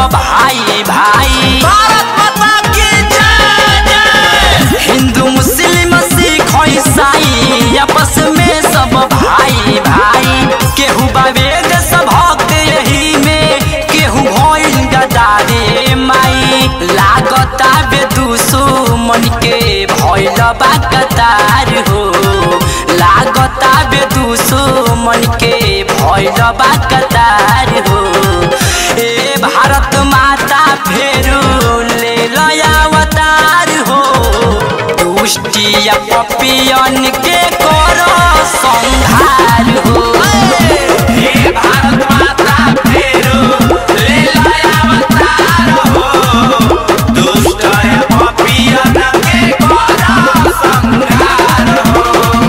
भाई भाई भारत माता की जय जय हिंदू मुस्लिम सिख ईसाई आपस में सब भाई भाई केहू बावेद सब भक्त यही में केहू भइल गदारे माई लागता बेदुसो मन के भइल बा कतार हो लागता बेदुसो मन के भइल बा कतार हो ए भारत माता फेरू ले लया अवतार हो दुष्टिया पपियन के करो संहार हो हे भारत माता फेरू ले लाया अवतार हो दुष्ट पापियन के करो संहार हो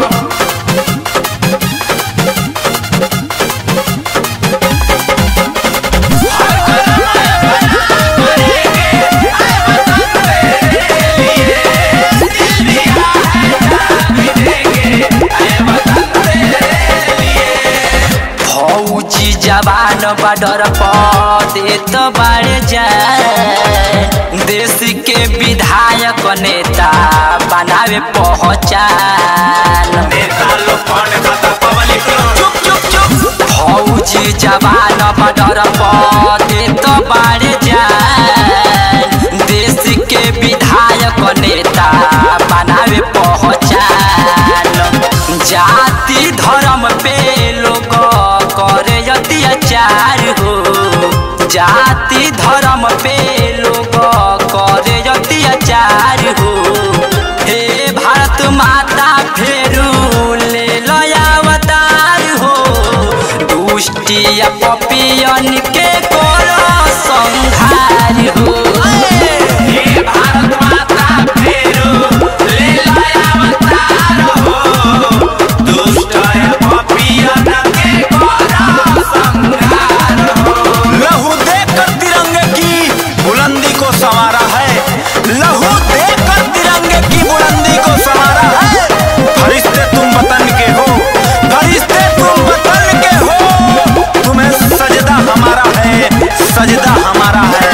फौजी जवान बॉर्डर पर देत बाड़े जाए देश के विधायक नेता बनावे पहचान नेता लोग फंड खाता पब्लिक लोग चुप चुप चुप फौजी जवान बॉर्डर पर देत बाड़े जाए देश के विधायक नेता बनावे पहचान जाति धर्म पे लोग करे अत्याचार हो जाति धर्म पे लोग करे अत्याचार हो हे भारत माता फेरू ले लया अवतार हो दुष्टिया पपियन के करो संहार हो हे भारत माता फेरू ले लाया अवतार हो दुष्ट पापियन के करो संहार हो लहू देकर तिरंगे की बुलंदी को संवारा है लहू देकर तिरंगे की बुलंदी को संवारा है फरिश्ते तुम वतन के हो फरिश्ते तुम वतन के हो तुम्हें सजदा हमारा है सजदा हमारा है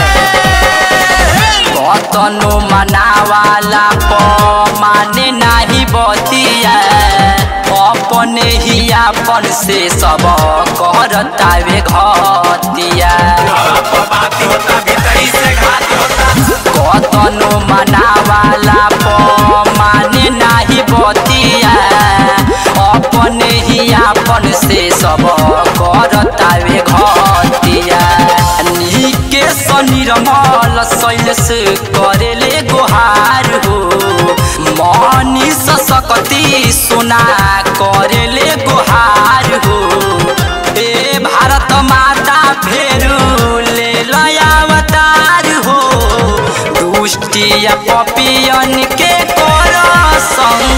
कतनो मनावाला प माने नाही बतिया अपने ही अपन से सब करतावे घतिया बाती होता भीतरी से घात होता कतनो मनावाला प माने नाही बतिया अपने ही अपन से सब करतावे घतिया नीके सनिरमल शैलस करेले गोहार हो मनी सकती सुना करेले गोहार हो ए भारत माता फेरू ले लया अवतार हो दुष्टिया पपियन के करो संग